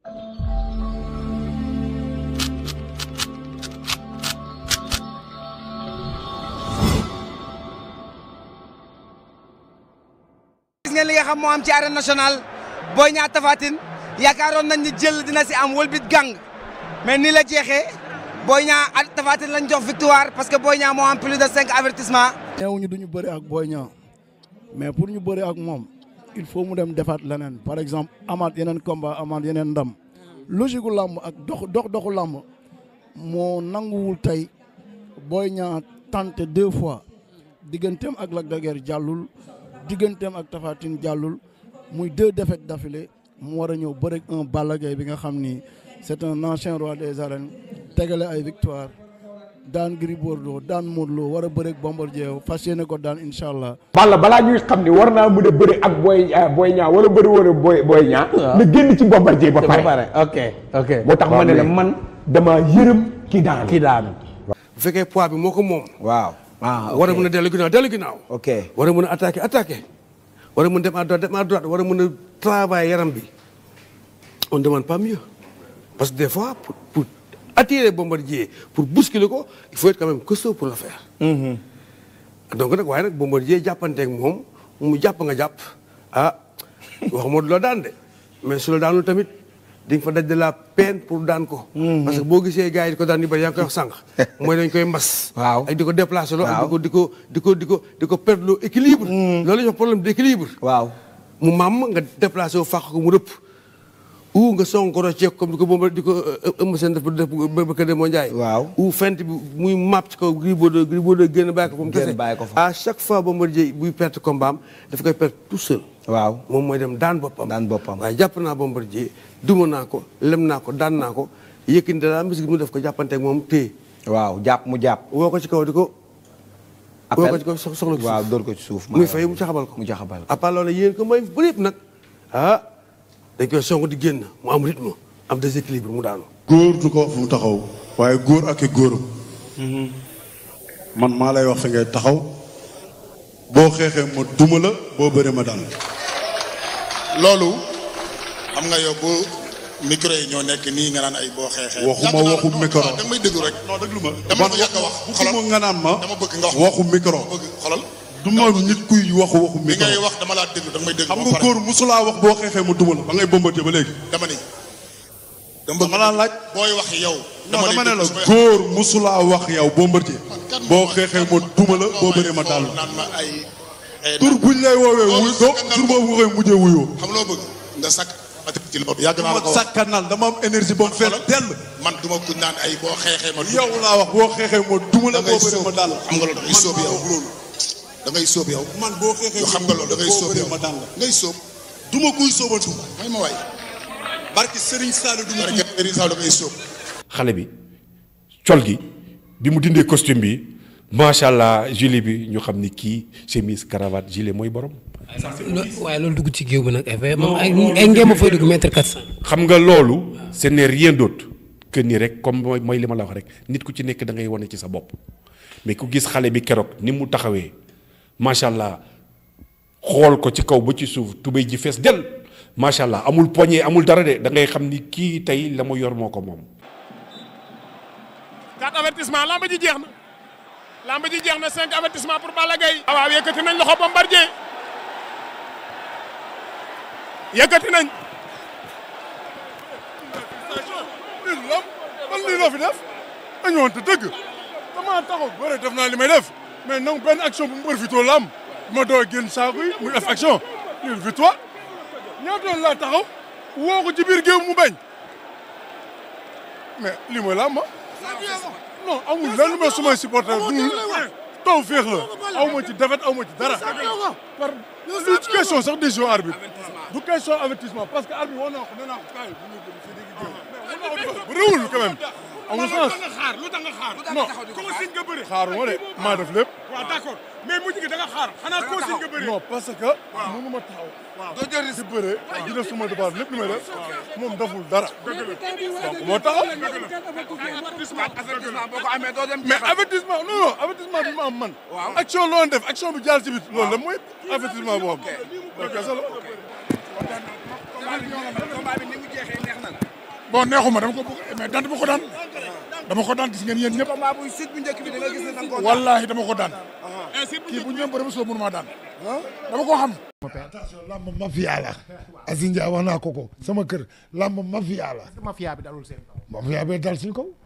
gis ngeen li nga xam moo am ci arène nationale Boy Niang Tapha Tine yaakaaroon nañ ni jël dina si am wëlbit gang mais ni la jeexee Boy Niang ak Tapha Tine lañ jox victoire parce que Boy Niang moo am plus de cinq avertissement neewuñu duñu bëri ak Boy Niang mais pour ñu bëri ak moom il faut mu dem defaat leneen par exemple amaat yeneen combat amaat yeneen ndam logique gu làmb ak dox dox doxu làmb moo nanguwul tey Boy Niang tenté deux fois digganteem ak Lac de Guiers jàllul digganteem ak Tapha Tine jàllul muy deux défaites d'affilée mu war a ñëw bëri un Balla Gaye bi nga xam ni c'est un ancien roi des arènes tegale ay victoire daan Gris Bordeaux daan Modou Lo war a bëri ak Bombardier fas yéene ko daan incha allah. Balla balaa ñuy xam ni war naa mën a bëri ak Boy Boy Niang wala bëri wala Boy Boy Niang. na génn ci Bombardier ba pare. ok ok. moo tax ma ne la man dama yërëm ki daan. kii daanu. bu fekkee poids bi moo ko moom. waaw. ah war a mën a dellu ginnaaw dellu ginnaaw. ok war a mën a attaqué attaqué. war a mën dem à droite dem à droite war a mën a travailler yaram bi. on ne demande pas mieux. parce que des fois pour pour attirer Bombardier pour bousculer ko il faut être quand même costaud pour le faire. donc nag waaye nag Bombardier jàppanteeg moom mu jàpp nga jàpp ah waxuma loo daan de mais su la daanul tamit di nga fa daj de la peine pour daan ko. parce que boo gisee gars yi di ko daan di bëri yaa ngi koy wax sànq. mooy dañ koy mbas. waaw ak di ko déplacé loo. waaw ak di ko di ko di ko di ko perdre loo équilibre. loolu la ñuy wax problème d'équilibre. waaw. mu maam nga déplacé wu fàq ko mu rëpp. ou nga song ko rocceeku comme di ko bomba di ko ëmb seen def ba def ba ba Kër Ndiaye. waaw ou fent bi muy map ci kaw Gris Bordeaux Gris Bordeaux génn bàyyi ko fa mu Génn kese. bàyyi ko fa. à chaque fois Bombardier buy perte combat am daf koy perte tout seul. waaw. moom mooy dem daan boppam. daan boppam. waaye jàpp naa Bombardier duma naa ko lem naa ko daan naa ko yëkkati dara bis mu def ko jàppanteeg moom téye waaw jàpp mu jàpp. woo ko ci kaw di ko. woo ko ci kaw sox soxla ko ci waaw suuf. dóor ko ci suuf. muy fay mu caxabal ko. mu caxabal ko. à part loolu yéen ko may bëri yëpp nag ah dañ koy song di génn mu am rythme am déséquilibre mu daanu. góor du ko fu mu taxaw waaye góor ak i góoram man maa lay wax fi ngay taxaw boo xeexee ma duma la boo bëree ma daan loolu xam nga yow bu micro yi ñoo nekk nii nga naan ay boo xeexee. waxuma yàgg naa waxu la- micro non, danga may déglu rek. non déglu ma dama ko yàgg a wax waxuma nga naan ma dama bëgg nga wax waxu micro dama bëgg xolal. du ma nit kuy waxu waxu bi micro ngay wax dama laa déglu danga may déglu. xam ba nga pare. góor musulaa wax boo xeexee ma duma la ba ngay bombardier ba léegi dama ni. dama dama laa laaj booy wax yow. non lay dama ne la déglu su may wax. góor musulaa wax yow bombardier kan boo moo- xeexee ma duma la boo bëree ma daal naan ma ay. ay tur buñ lay woowee Loolu wuy doo sakkanal tur boobu nga koy mujjee wuyoo xam loo bëgg nga sakk ci loolu yàgg naa la ko ma wax. sakkanal dama am énergie ba mu fees Xoolal, dell man duma ku naan ay boo xeexee ma. yow laa wax boo xeexee ma duma la da ngay boo bëree sóob ma daal xam nga loolu da ngay sóob yow. da ngay sóob yow. man boo xeexee yow xam nga loolu da ngay sóob yow ma daan la ngay sóob. duma kuy sóobantu may ma waay. barki Serigne Saliou duma parce que Serigne Sall da ngay sóob. xale bi col gi bi mu dindee costume bi macha allah gilet bi ñu xam ni kii chemise cravate gilet mooy borom. waaye loolu dugg ci géew bi nag effet moom ay ay ngeen fay dugg mètre quatre cent. xam nga loolu ce n'est rien d'autre que ni rek comme mooy mooy li ma la wax rek nit ku ci nekk da ngay wane ci sa bopp mais ku gis xale bi keroog ni mu taxawee macha allah xool ko ci kaw ba ci suuf tubéy ji fees del macha allah amul poignée amul dara de da ngay xam ni kii tey la mu yor moo ko moom. quatre avertissement lamb ji jeex na lamb ji jeex na cinq avertissement pour Balla Gaye waaw yëkkati nañ loxo Bombardier yëkkati nañ lii lam man lii la fi def dañu woon te dëgg damaa taxaw bëre def naa li may def mais nangu benn action bu mu profité lam ma doo génn saako yi muy def action lii victoire ñaata yoon laa taxaw woo ko ci biir géew mu bañ mais lii mooy lam ma non amul lenn mais sumay supporter du taw féex la aw ma ci défaite aw ma ci dara par du ci question sax décision arbitre du question avertissement parce que arbitre war naa ko nee naa ko kaay bu ñu jëm si digg géew bu réewul quand même amul sens xaar lu tax nga xaar non consigne nga bëri xaaruma de maa def lépp waaw d'accord mais mujj gi da nga xaar xanaa consigne nga bëri non parce que mënu ma taxaw doo jël si bëre di def suma devoir lépp li may def moom deful dara donc moo taxaw mais avertissement non non avertissement bi ma am man action loon def action bi jaar ci bit loolu la mooy avertissement boo am ok ça la combat bi ni mu jeexee neex na la. bon neexuma dama ko bëgg mais daan dama ko daan dama ko daan gis ngeen yéen ñëpp combat bu sud bu njëkk bi da nga gis ne da nga koo daan. wallaahi dama ko daan kii bu ñëw bëri ba soo mënuma daan dama ko xam attention lamb mafia la Aziz Ndiaye wax naa ko ko sama kër lamb mafia la mafia bi dalul seen kaw. mafia bi dal suñu kaw